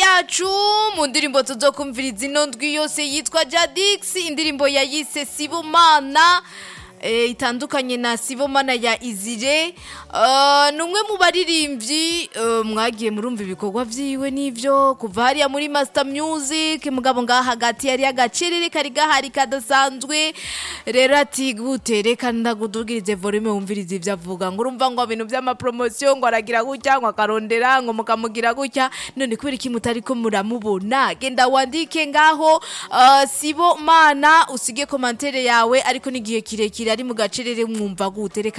yacu mu ndirimbo tuzokumviriza ino ndwi yose yitwa Jadix indirimbo yayise Sibomana eh, itandukanye na Sibomana ya Izire uh, ni umwe mu baririmbyi uh, mwagiye murumva ibikorwa vyiwe n'ivyo kuva hariya muri Master Music mugabo ngaha hagati yari agacerere kari gahari kadasanzwe rero ati gute reka ndagudugirize volume wumvirize ivyo avuga ngo urumva ngo ibintu vy'amapromotion ngo aragira gutya ngo akarondera ngo mukamugira gutya none kubera iki mutariko muramubona genda wandike ngaho uh, Sibomana usige komantere yawe ariko n'igihe kirekire ari mu gacerere mwumva gute reka